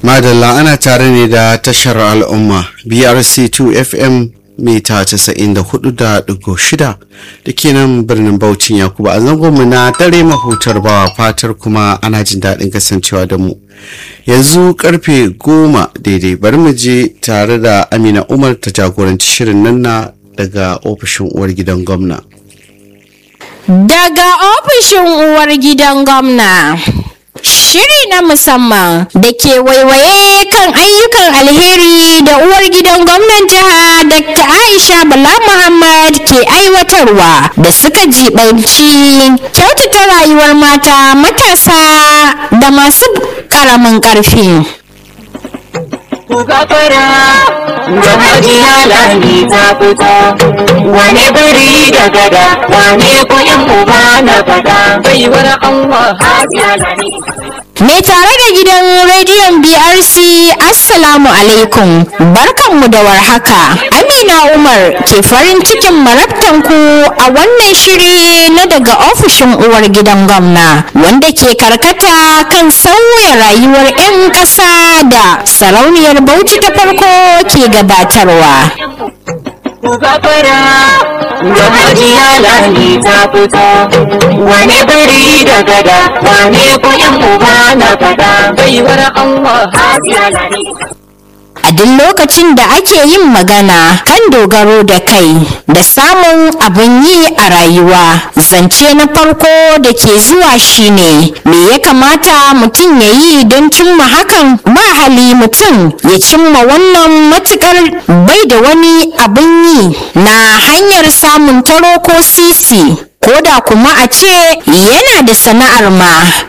madalla ana tare ne da tashar al'umma brc2 fm mita 94.6 da ke nan birnin Bauchin Yakubu a zangonmu na dare mahutar bawa fatar kuma ana jin daɗin kasancewa da mu. Yanzu karfe goma daidai bari mu je tare da Amina Umar ta jagoranci shirin nan na daga ofishin uwar gidan gwamna. Daga ofishin uwar gidan gwamna. Shiri na musamman da ke waiwaye kan ayyukan alheri da uwar gidan gwamnan jiha Dr. Aisha Bala Muhammad ke aiwatarwa da suka jibanci kyautata rayuwar mata matasa da masu karamin karfi. ku gafara da hajiya lami ta fito wane biri da gada wane kuɗin uba na fada baiwar Allah hajiya lami Mai tare da gidan rediyon BRC Assalamu alaikum barkanmu da warhaka Amina Umar ke farin cikin marabtanku a wannan shiri na daga ofishin uwar gidan gwamna wanda ke karkata kan sauya rayuwar 'yan ƙasa da sarauniyar Bauchi ta farko ke gabatarwa. ku gafara da hajiya lami ta fito wane biri da gada wane kuɗin uba na fada baiwar Allah hajiya lami a duk lokacin da ake yin magana kan dogaro da kai da samun abin yi a rayuwa zance na farko da ke zuwa shine me ya kamata mutum ya yi don cimma hakan ba hali mutum ya cimma wannan matukar bai da wani abin yi na hanyar samun taro ko sisi ko da kuma a ce yana da sana'ar ma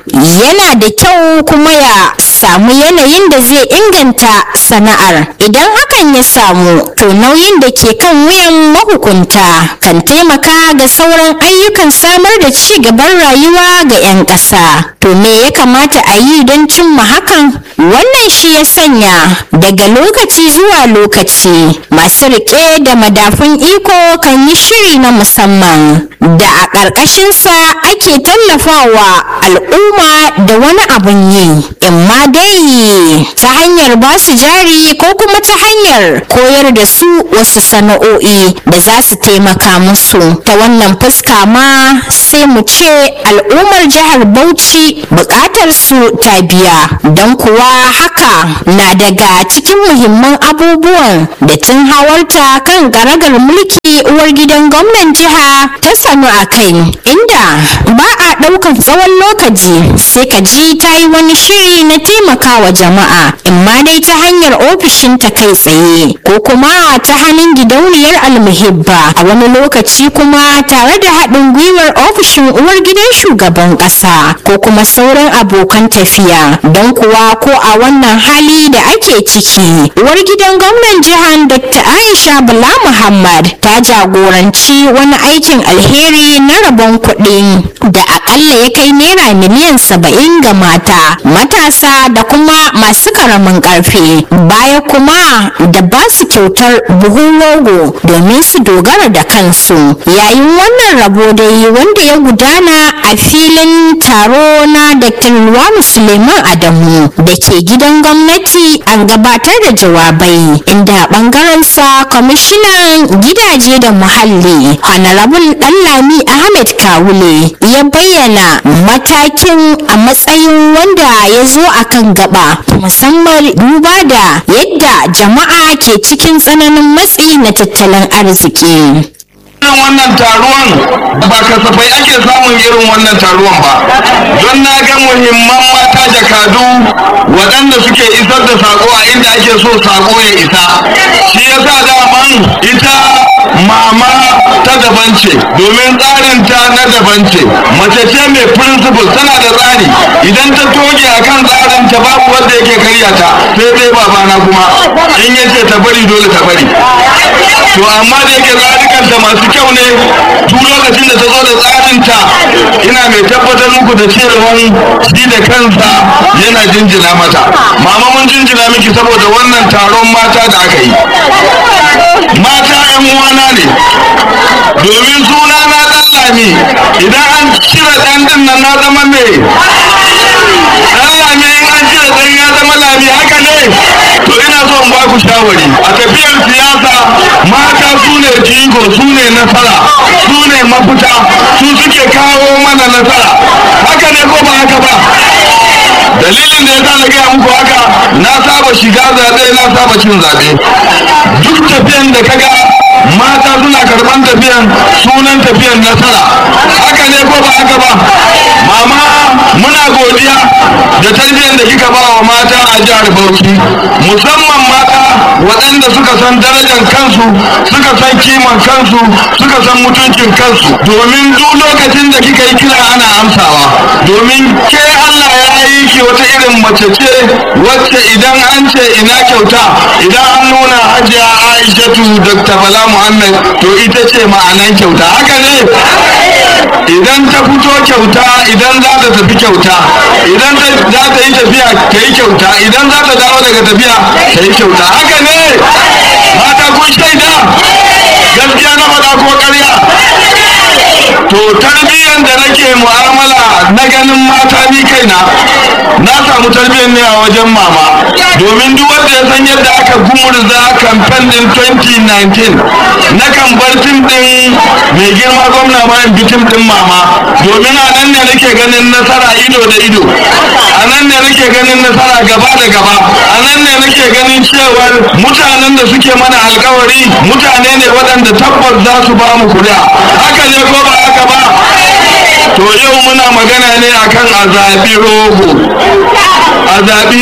yana da kyau kuma ya samu yanayin da zai inganta sana'ar idan hakan ya samu to nauyin da ke kan wuyan mahukunta kan taimaka ga sauran ayyukan samar da ci gaban rayuwa ga 'yan ƙasa to me ya kamata a yi don cimma hakan wannan shi ya sanya daga lokaci zuwa lokaci masu riƙe da madafun iko kan yi shiri na musamman da a ƙarƙashinsa ake tallafawa al'umma da wani abun yi imma dai ta hanyar ba su jari ko kuma ta hanyar koyar da su wasu sana'o'i da za su taimaka musu ta wannan fuska ma sai mu ce al'ummar jihar bauchi buƙatar su ta biya don kuwa haka na daga cikin muhimman abubuwan da tun hawarta kan garagar mulki uwar gidan gwamnan jiha ta sanu a kai inda ba a ɗaukar tsawon lokaci sai ka ji ta yi wani shiri na taimakawa jama'a imma dai ta hanyar ofishin ta kai tsaye ko kuma ta hannun gidauniyar almuhibba a wani lokaci kuma tare da haɗin gwiwar ofishin uwar gidan shugaban ƙasa ko kuma sauran abokan tafiya don kuwa ko a wannan hali da ake ciki uwar gidan gwamnan jihar dr aisha bala muhammad ta jagoranci wani aikin alheri na rabon kuɗi da akalla ya kai naira miliyan saba'in ga mata matasa da kuma masu karamin ƙarfi baya kuma da ba su kyautar buhun rogo domin su dogara da kansu yayin wannan rabo dai wanda ya gudana a filin taro na dr Luwanu suleiman adamu da ke gidan gwamnati an gabatar da jawabai inda ɓangarensa kwamishinan gidaje da muhalli honorable ɗanlami ahmed kawule ya bayyana matakin a matsayin wanda ya zo a kan gaba musamman duba da yadda jama'a ke cikin tsananin matsi na tattalin arziki irin wannan taruwan ba kasafai ake samun irin wannan taruwan ba don na ga muhimman mata jakadu waɗanda suke isar da sako a inda ake so sako ya isa shi yasa daman ita mama ta daban ce domin tsarin ta na daban ce mace ce mai principle tana da tsari idan ta toge akan tsarin ta babu wanda yake karya ta sai dai babana kuma in yace ta bari dole ta bari to amma da yake tsarikanta masu kyau ne duk lokacin da ta zo da tsarinta ina mai tabbatar muku da cewa shi da kansa yana jinjina mata mama mun jinjina miki saboda wannan taron mata da aka yi mata yan uwana ne domin suna na dan lami idan an cire dan din nan na zama me dan lami in an cire dan ya zama lami haka ne to ina so in ba ku shawari a tafiyar siyasa mata su ne jigo su ne nasara su ne mafita su suke kawo mana nasara haka ne ko ba haka ba dalilin da ya sa na gaya muku haka na saba shiga zaɓe na saba cin zaɓe duk tafiyan da kaga mata suna karɓan tafiyan sunan tafiyan nasara haka ne ko ba haka ba mama muna godiya da tarbiyyar da kika ba wa mata a jihar bauchi musamman mata waɗanda suka san darajar kansu suka san kiman kansu suka san mutuncin kansu domin duk lokacin da kika yi kira ana amsawa domin ke allah ya yi ki wata irin mace ce wacce idan an ce ina kyauta idan an nuna hajiya aishatu dr bala muhammad to ita ce ma'anan kyauta haka ne idan ta fito kyauta idan za ta tafi kyauta idan za ta yi tafiya ta yi kyauta idan za ta dawo daga tafiya ta yi kyauta haka ne mata kun shaida gaskiya na faɗa ko ƙarya to tarbiyyar da nake mu'amala na ganin mata ni kaina na samu tarbiyyar ne a wajen mama domin duk wanda ya san yadda aka gumurza kamfen din 2019 na kan bar tim din mai girma gwamna ma in bi tim din mama domin a nan ne nake ganin nasara ido da ido a nan ne nake ganin nasara gaba da gaba a nan ne nake ganin cewar mutanen da suke mana alkawari mutane ne waɗanda tabbas za su ba mu kuri'a haka ne ko ba haka ba to yau muna magana ne akan a zaɓi rogo a zaɓi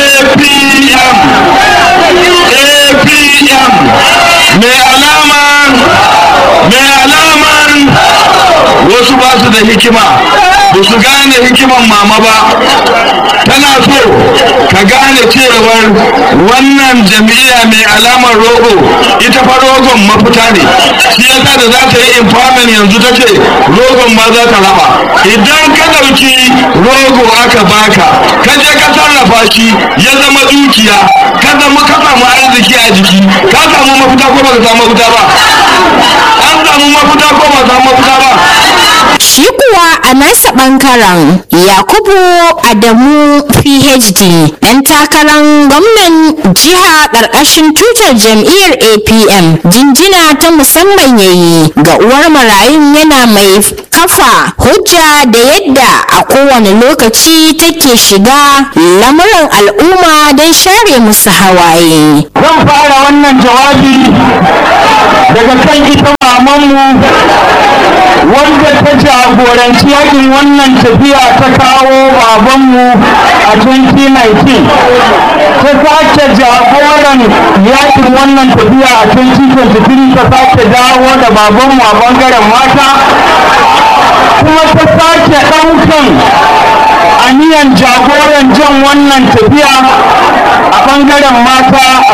apm apm mai alaman mai alaman wasu ba su da hikima ba su gane hikiman mama ba tana so ka gane cewar wannan jam'iyya mai alamar rogo ita fa rogon mafita ne shi yasa da za ta yi empowerment yanzu ta ce rogon ba za ta raba idan ka ɗauki rogo aka baka ka je ka sarrafa shi ya zama dukiya ka zama ka samu arziki a jiki ka samu mafita ko ba ka samu mafita ba an samu mafita ko ba samu mafita ba Shi kuwa a nasa ɓangaren Yakubu Adamu PhD ɗan takarar gwamnan jiha ƙarƙashin tutar jam'iyyar APM jinjina ta musamman yayi ga uwar marayun yana mai kafa hujja da yadda a kowane lokaci take shiga lamuran al'umma don share musu hawaye. zan fara wannan jawabi daga kan ita mamanmu wanda ta jagoranci yakin wannan tafiya ta kawo babanmu a 2019 ta sake jagoran yakin wannan tafiya a 2023 ta sake dawo da babanmu a bangaren mata kuma ta sake ɗaukan aniyan jagoran jan wannan tafiya a bangaren mata a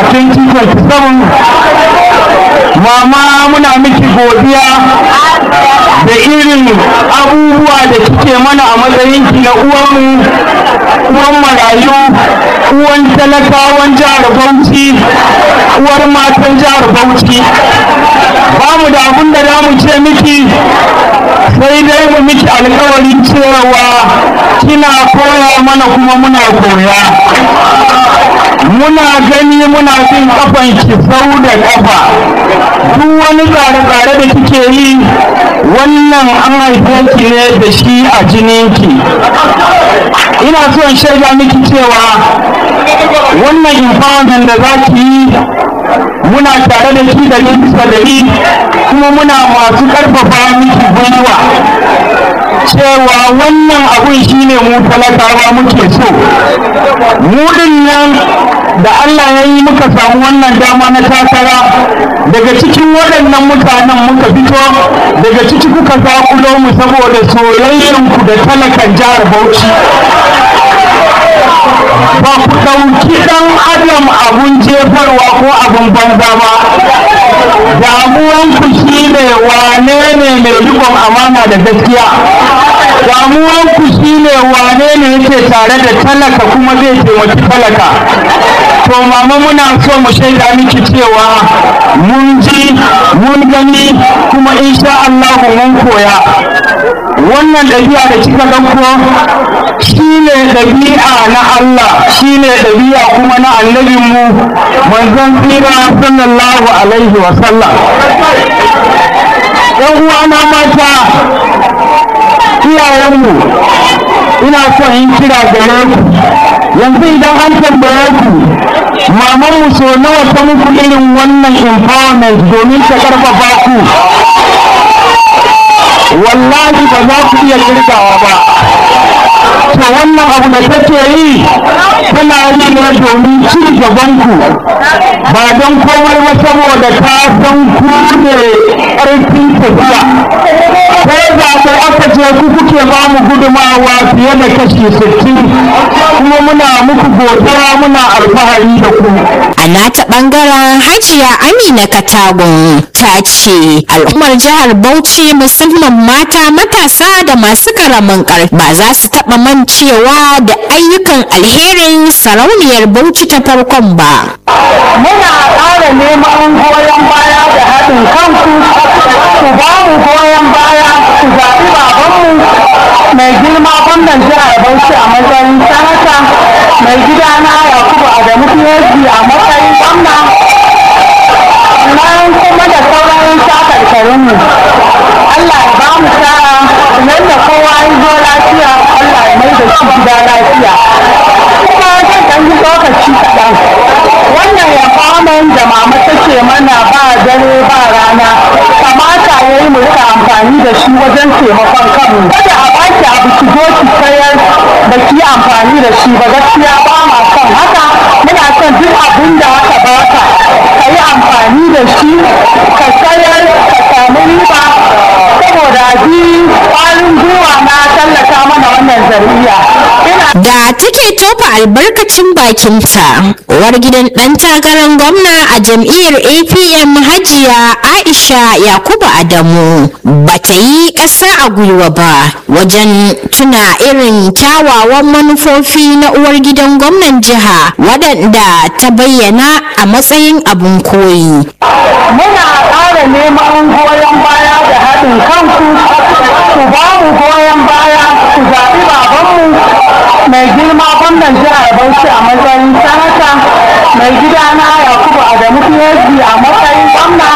2027 mama muna miki godiya da irin abubuwa da kike mana a matsayinki na uwanmu uwan marayu uwan talakawan jihar bauchi uwar matan jihar bauchi ba mu da abin da za mu ce miki sai dai mu miki alkawarin cewa kina koya mana kuma muna koya muna gani muna bin kafan ki sau da kafa duk wani tsare-tsare da kike yi wannan an haife ki ne da shi a jininki ina so in shaida miki cewa wannan empowerment da za ki yi muna tare da shi da bisa da kuma muna masu karfafa miki gwiwa cewa wannan abun shine mu talakawa muke so mu nan da Allah ya yi muka samu wannan dama na takara daga cikin waɗannan mutanen muka fito daga ciki kuka zakulo mu saboda soyayyanku da talakan jihar Bauchi ba ku ɗauki ɗan adam abun jefarwa ko abun banza ba damuwanku shi ne wane ne mai rikon amana da gaskiya damuwanku shine wane ne yake tare da talaka kuma zai taimaki talaka to mama muna so mu shaida miki cewa mun ji mun gani kuma insha Allah mun koya wannan ɗabi'a da kika ɗauko shine ɗabi'a na Allah shine ɗabi'a kuma na annabinmu manzon tsira sallallahu alaihi wa sallam ‘yan uwana mata iyayenmu ina son yin kira gare ku yanzu idan an tambaye ku mamanmu so nawa ta muku irin wannan empowerment domin ta karfafa ku wallahi ba za ku iya kirgawa ba to wannan abu da take yi tana yi ne domin ci gaban ku ba don komai ba saboda ta san ku ne ƙarfin tafiya ko zaɓe aka ce ku kuke ba mu gudumawa fiye da kashi sittin kuma muna muku godiya muna alfahari da ku a nata bangaren hajiya amina katagun ta ce al'ummar jihar bauchi musamman mata matasa da masu karamin karfi ba za su taɓa mancewa da ayyukan alherin sarauniyar bauchi ta farkon ba muna ƙara neman goyon baya da haɗin kanku ku ba mu goyon baya ku zaɓi babanmu mai girma gwamnan jihar Bauchi a matsayin sanata mai gidana Yakubu Adamu PhD a matsayin gwamna nan kuma da sauran shakarkarinmu Allah ya ba mu sa'a yadda kowa ya zo lafiya Allah ya mai da shi gida lafiya kuma zan ɗan yi lokaci kaɗan wannan ya faman da mama take mana ba dare ba rana kamata ya yi mu rika amfani da shi wajen taimakon kanmu kada a baki abu ki zo ki sayar da ki yi amfani da shi ba gaskiya ba ma son haka muna son duk abin da aka baka ka yi amfani da shi ka sayar ka samu riba saboda ji ƙwarin gwiwa na tallata mana wannan zariya ina da take tofa albarkacin bakinta uwar gidan ɗan takarar gwamna a jam'iyyar apm hajiya aisha yakubu adamu bata yi ƙasa a gwiwa ba wajen tuna irin kyawawan manufofi na uwar gidan gwamnan jiha waɗanda ta bayyana a matsayin abin koyi muna ƙara neman goyon baya da haɗin kanku ku ba mu goyon baya ku zaɓi babanmu mai girma gwamnan jihar Bauchi a matsayin sanata mai gidana Yakubu Adamu PhD a matsayin gwamna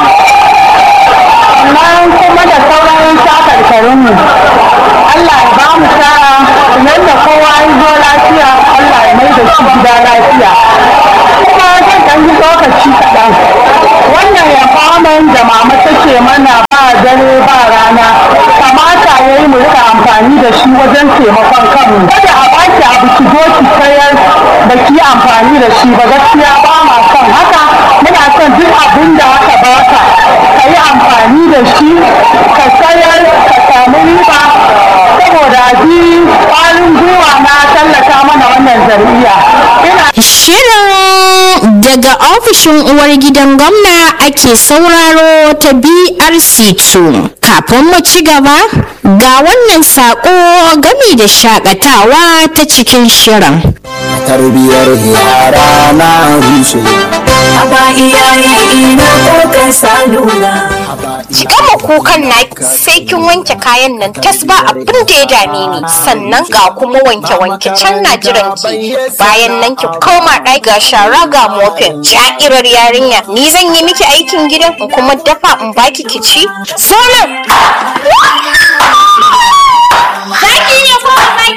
nan kuma da sauran shakarkarinmu Allah ya ba mu sa'a yadda kowa ya zo lafiya Allah ya mai da shi gida lafiya kuma zan ɗan yi lokaci kaɗan wannan ya faman da mama take mana ba dare ba rana kamata ya yi mu rika amfani da shi wajen taimakon kanmu kada a baki abu ki zo ki sayar da ki yi amfani da shi ba gaskiya ba ma son haka muna son duk abin da aka baka ka yi amfani da shi ka sayar ka samu riba saboda ji ƙwarin gwiwa na tallata mana wannan zariya ina Shirin daga ofishin uwar gidan gwamna ake sauraro ta BRC2. Kafin mu ci gaba, ga wannan saƙo gami da shakatawa ta cikin shirin. tarbiyar yara na rushe Aba iyaye ina kokar salula. ki gama kukan na sai kin wanke kayan nan tas ba abin da ya dame ni sannan ga kuma wanke wanke can na jiran ki bayan nan ki koma ɗaki ga shara ga mofin ja'irar yarinya ni zan yi miki aikin gidan in kuma dafa in baki ki ci zo nan Zaki ne ko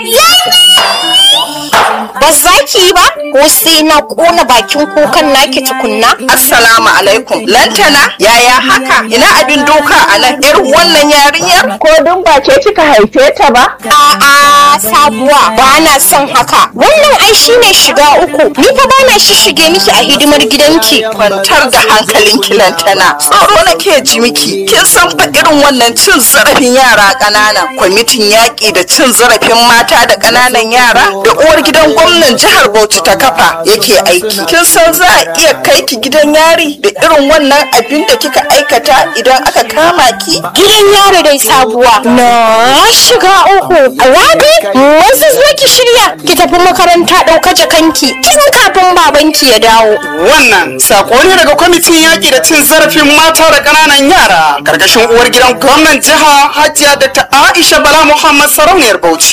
ba za ki yi ba ko sai na kona bakin kukan naki tukunna Assalamu alaikum. Lantana, yaya haka? Ina abin doka a nan irin wannan yarinyar? ko dun ba ke kika haife ta ba a'a sabuwa ba na son haka wannan ai shine shiga uku ni fa ba na shishige miki a hidimar gidanki Kwantar da hankalinki Lantana. Tsoro nake ji miki. Kin san fa irin wannan cin zarafin yara ƙanana. Kwamitin yaƙi da cin zarafin mata da ƙananan yara da uwar gidan gwamnan jihar Bauchi ta kafa yake aiki kin san za a iya kai ki gidan yari da irin wannan abin da kika aikata idan aka kama ki gidan yaro dai sabuwa na shiga uku rabi wasu zo ki shirya ki tafi makaranta ɗauka jakanki tun kafin babanki ya dawo Wannan sako ne daga kwamitin yaƙi da cin zarafin mata da ƙananan yara ƙarƙashin uwar gidan gwamnan jiha Hajiya Dr. Aisha Bala Muhammad Sarauniyar Bauchi.